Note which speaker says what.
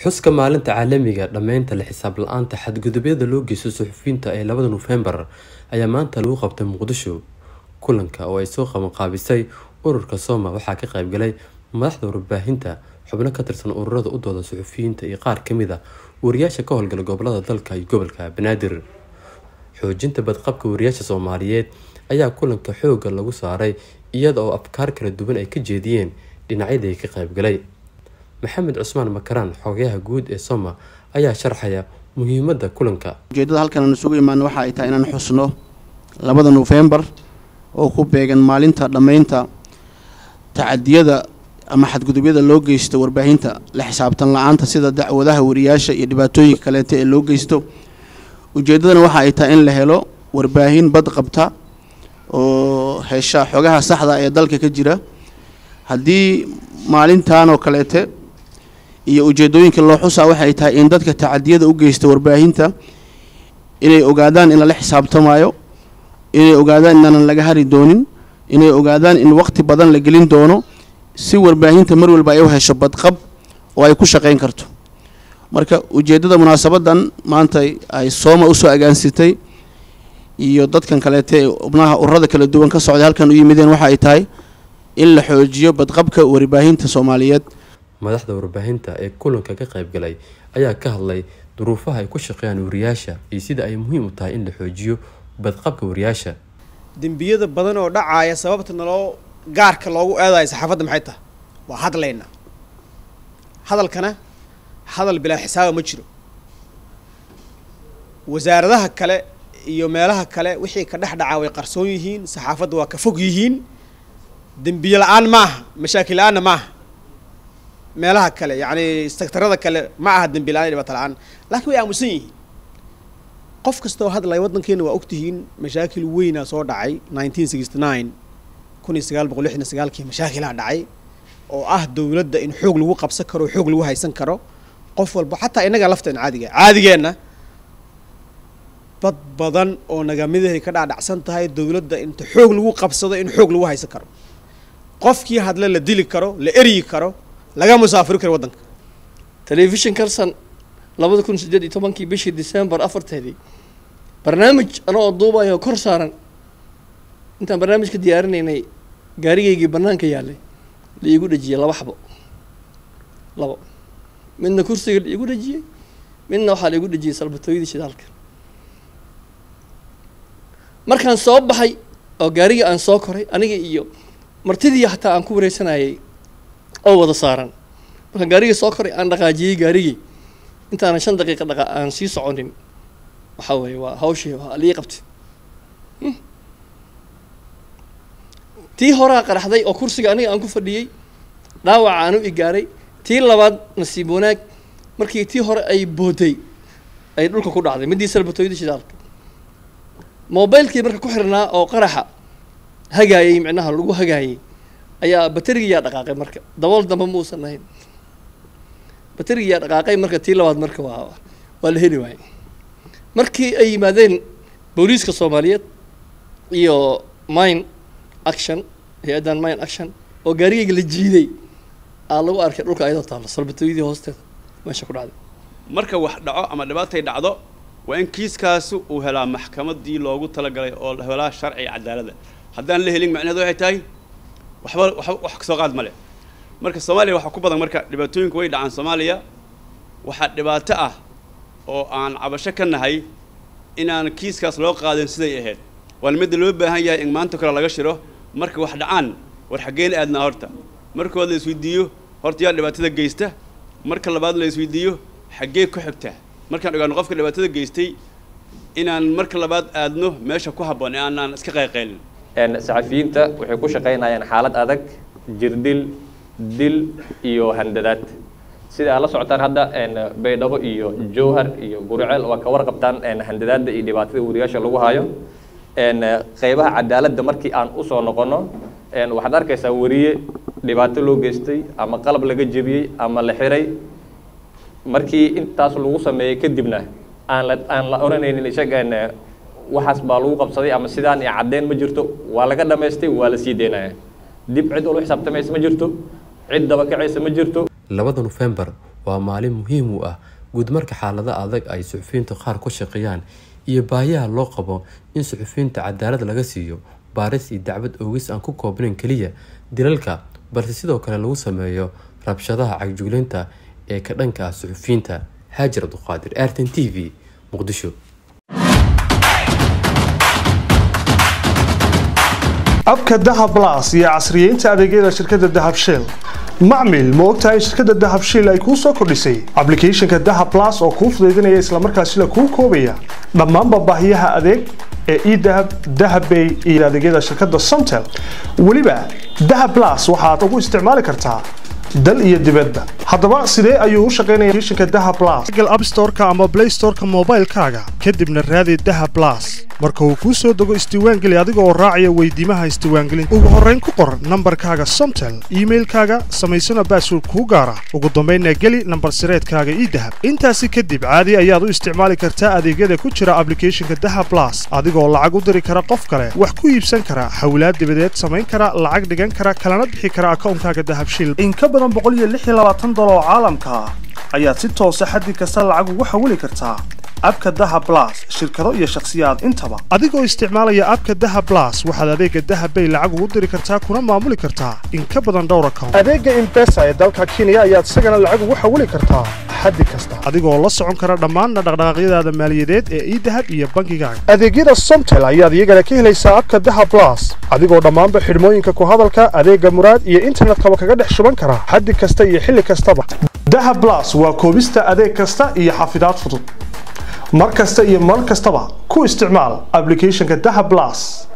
Speaker 1: xuska maalinta caalamiga dhammeynta la xisaab la-aanta xadgudubyada loo geysto suxufiyiinta ee labada nofembar ayaa maanta lagu qabtay muqdisho kulanka oo ay soo qabanqaabisay ururka sooma waxaa ka qaybgalay madaxda warbaahinta xubno ka tirsan ururada u dooda suxufiyiinta iyo qaar kamid a wariyaasha ka howlgala gobolada dalka iyo gobolka banaadir xoojinta badqabka wariyaasha soomaaliyeed ayaa kulanka xooga lagu saaray iyada oo afkaar kala duwan ay ka jeediyeen dhinacyadii ka qaybgalay maxamed cusmaan makaraan xogayaha guud ee soma ayaa sharxaya muhiimada kulanka
Speaker 2: ujeedada halkan aan isugu imaano waxa ay tahay inaan xusno labada nofembar oo ku beegan maalinta dhammeynta tacadiyada ama xadgudubyada loo geysto warbaahinta la xisaabtan la-aanta sida dacwadaha wariyaasha iyo dhibaatooyinka kaleeta ee loo geysto ujeeddadana waxa ay tahay in la helo warbaahin bad qabta oo hesha xogaha saxda ee dalka ka jira haddii maalintan oo kaleete iyo ujeedooyinka loo xusaa waxay tahay in dadka tacadiyada u geysta warbaahinta inay ogaadaan in lala xisaabtamayo inay ogaadaan inaanan laga hari doonin inay ogaadaan in waqti badan la gelin doono si warbaahinta mar walba ay u hesho badqab oo ay ku shaqeyn karto marka ujeeddada munaasabadan maanta ay sooma usoo agaansitay iyo dadkan kaleete ee ubnaha ururada kala duwan ka socday halkan u yimideen waxa ay tahay in la xoojiyo badqabka warbaahinta soomaaliyeed
Speaker 1: madaxda warbaahinta ee kulanka ka qaybgalay ayaa ka hadlay duruufaha ay ku shaqeeyaan wariyaasha iyo sida ay muhiim u tahay in la xoojiyo badqabka wariyaasha
Speaker 3: dembiyada badan oo dhacaaya sababta naloo gaarka loogu eedayo saxaafadda maxay tahay waa hadlaynaa hadalkana hadal bilaa xisaaba ma jiro wasaaradaha kale iyo meelaha kale wixii ka dhex dhacaa way qarsoon yihiin saxaafadda waa ka fog yihiin dembiye la-aan ma aha mashaakil la-aanna ma aha meelaha kale yacni sektarada kale ma aha dembi la-aan iyo dhibaato la-aan laakiin way aamusan yihiin qof kastoo hadlaya waddankeena waa ogtihiin mashaakil weynaa soo dhacay nineteen sixty nine kun iyo sagaal boqol lixdan sagaalkii mashaakilaa dhacay oo ah dowladda in xoog lagu qabsan karo xoog lagu haysan karo qof walba xataa innaga lafteen caadiga caadigeenna dad badan oo nagamidahay ka dhaadhacsan tahay dowladda inta xoog lagu qabsado in xoog lagu haysan karo qofkii hadle la dili karo la eryi karo laga musaafiri karo waddanka
Speaker 4: telefishin kalsan labada kun sideed iyo tobankii bishii december afarteedii barnaamij anagoo duubayo kor saaran intaan barnaamijka diyaarinaynay gaarigaygii bannaanka yaallay la iigu dhejiyey laba xabo labo midna kursiga la iigu dhejiyey midna waxaa la igu dhejiyey salbatooyadii shidaalka markaan soo baxay oo gaarigii aan soo koray aniga iyo martidii hataa aan ku wareysanayay oo wada saaran markaan gaarigii soo koray aan dhaqaajiyey gaarigii intaanan shan daqiiqa dhaqa aan sii soconin waxaa weeye waa hawshii waa lii qabtay tii horaa qaraxday oo kursiga aniga aan ku fadhiyey dhaawaca aan u igaaray tii labaad nasiib wanaag markii tii hore ay booday ay dhulka ku dhacday midii salbatooyadii shidaalka mobilekii marka ku xirnaa oo qaraxa hagaayay micnaha lagu hagaayay ayaa baterigiyaa dhaqaaqay marka dabool dambe muusan ahayn baterigiyaa dhaqaaqay marka tii labaad marka waa waa la heli waayey markii ay yimaadeen booliiska soomaaliyeed iyo mine action hay-addan mine action oo gaarigayga la jiiday aa lagu arkay dhulka ayadoo taallo salbatooyadii hoosteeda meesha ku dhacday
Speaker 5: marka wax dhaco ama dhibaatay dhacdo waa in kiiskaasi uu helaa maxkamadii loogu talagalay oo helaa sharciga cadaaladda haddaan la helin macnaheedu waxay tahay waxba waxba wax kasoo qaad ma leh marka soomaaliya waxaa ku badan marka dhibaatooyinku way dhacaan soomaaliya waxaa dhibaato ah oo aan cabasho ka nahay inaan kiiskaas loo qaadin siday ahayd waana midda loo baahan yahay in maanta kale laga shiro marka wax dhacaan war xaggeen aadnaa horta markood la isweydiiyo horta yaa dhibaatada geysta marka labaad la isweydiiyo xaggee ku xigta markaan ogaano qofka dhibaatada geystay inaan marka labaad aadno meesha ku habboon ee aanaan iska qayqaylin
Speaker 6: saxafiyiinta waxay ku shaqaynayaan xaalad adag jirdil dil iyo handadaad sida aad la socotaan hadda baydhabo iyo jowhar iyo guriceel waa ka warqabtaan handadaada iyo dhibaatada wariyaasha lagu hayo qeybaha cadaaladda markii aan usoo noqono waxaad arkaysaa wariye dhibaato loo geystay ama qalab laga jebiyey ama la xiray markii intaas lagu sameeyey kadibna aan la aan la oranaynin isaga waxaas baa lagu qabsaday ama sidaan iyo caddeyn ma jirto waa laga dhamaystay waa la sii deynaya dib cid walba xisaabtamaysa ma jirto cid daba kacaysa ma jirto
Speaker 1: labada nofembar waa maalin muhiim u ah guud marka xaalado adag ay suxufiyiintu qaar ku shaqeeyaan iyo baahiyaha loo qabo in suxufiyiinta cadaalad laga siiyo baaris iyo dacwad oogis aan ku koobnayn keliya dilalka balse sidoo kale lagu sameeyo rabshadaha cagjuglinta ee ka dhanka ah suxufiyiinta haajir abduqaadir artan t v muqdisho
Speaker 7: abka dahab blas iyo casriyeynta adeegyada shirkadda dahab shell macmil ma ogtahay in shirkadda dahab shell ay kuu soo kordhisay ablicathonka dahab blas oo kuu fudaydinaya islamarkaasina kuu koobaya dhammaanba baahiyaha adeeg ee edahab dahabbay iyo adeegyada shirkadda somtel weliba dahab blas waxaad ugu isticmaali kartaa dal iyo dibadba haddaba sidee ayuu u shaqaynaya applicationka dahab blas google app store-ka ama play store-ka moobaylkaaga kadibna raadi dahab blas marka uu kuu soo dego isdiiwaangeli adiga oo raacaya weydiimaha isdiiwaangelinta ugu horrayn ku qor nambarkaaga somtel iimailkaaga samaysana baasword kuu gaara ugu dambaynna geli nambar sireedkaaga idahab intaasi kadib caadi ayaad u isticmaali kartaa adeegyada ku jira ablicathonka dahab blas adigoo lacag u diri kara qof kale wax ku iibsan kara xawlaad dibadeed samayn kara lacag dhigan kara kalana bixi kara akawnkaaga dahab shil in ka badan dolar oo caalamka ah ayaad si toosa xaddi kasta lacag ugu xawili kartaa abka daha blas shirkado iyo shakhsiyaad intaba adigoo isticmaalaya abka daha blas waxaad adeega dahabbay lacag ugu diri kartaa kuna maamuli kartaa in ka badan dhowr account adeega imbesa ee dalka kenya ayaad isagana lacag ugu xawili kartaa xaddi kasta adigoo la socon kara dhammaanna dhaqdhaqaaqyadaada maaliyadeed ee idahab iyo bankigaaga adeegyada somtel ayaad iyagana ka helaysaa abka daha blas adigoo dhammaanba xidhmooyinka ku hadalka adeega muraad iyo internetkaba kaga dhex shuban kara xaddi kasta iyo xilli kastaba daha blas waa koobista adeeg kasta iyo xafidaad fudud mar kasta iyo mar kastaba ku isticmaal ablicathonka daha blas